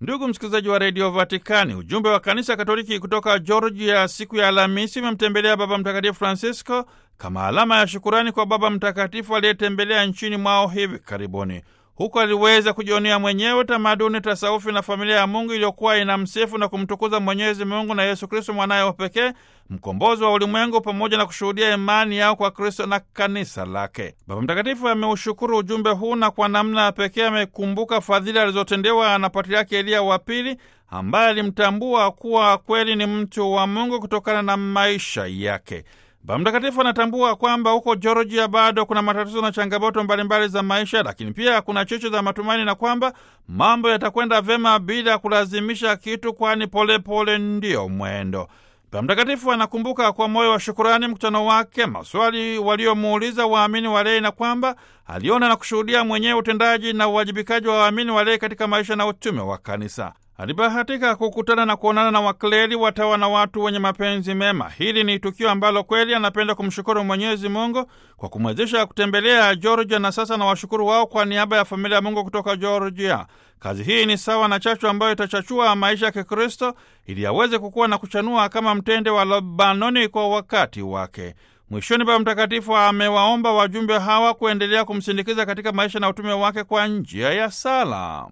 Ndugu msikilizaji wa redio Vatikani, ujumbe wa kanisa Katoliki kutoka Georgia siku ya Alhamisi umemtembelea Baba Mtakatifu Francisco kama alama ya shukurani kwa Baba Mtakatifu aliyetembelea nchini mwao hivi karibuni. Huko aliweza kujionea mwenyewe tamaduni, tasawufi na familia ya Mungu iliyokuwa inamsifu na kumtukuza Mwenyezi Mungu na Yesu Kristo mwanaye wa pekee, mkombozi wa ulimwengu, pamoja na kushuhudia imani yao kwa Kristo na kanisa lake. Baba Mtakatifu ameushukuru ujumbe huu na kwa namna ya pekee amekumbuka fadhili alizotendewa na Patriaki Eliya wa Pili, ambaye alimtambua kuwa kweli ni mtu wa Mungu kutokana na maisha yake. Baba Mtakatifu anatambua kwamba huko Georgia bado kuna matatizo na changamoto mbalimbali za maisha, lakini pia kuna cheche za matumaini na kwamba mambo yatakwenda vyema bila kulazimisha kitu, kwani polepole ndiyo mwendo. Baba Mtakatifu anakumbuka kwa moyo wa shukurani mkutano wake, maswali waliomuuliza waamini walei, na kwamba aliona na kushuhudia mwenyewe utendaji na uwajibikaji wa waamini walei katika maisha na utume wa kanisa. Alibahatika kukutana na kuonana na wakleri, watawa na watu wenye mapenzi mema. Hili ni tukio ambalo kweli anapenda kumshukuru Mwenyezi Mungu kwa kumwezesha kutembelea Georgia, na sasa na washukuru wao kwa niaba ya familia ya Mungu kutoka Georgia. Kazi hii ni sawa na chachu ambayo itachachua maisha ya Kikristo ili aweze kukua na kuchanua kama mtende wa Lebanoni kwa wakati wake. Mwishoni, Baba Mtakatifu amewaomba wajumbe hawa kuendelea kumsindikiza katika maisha na utume wake kwa njia ya sala.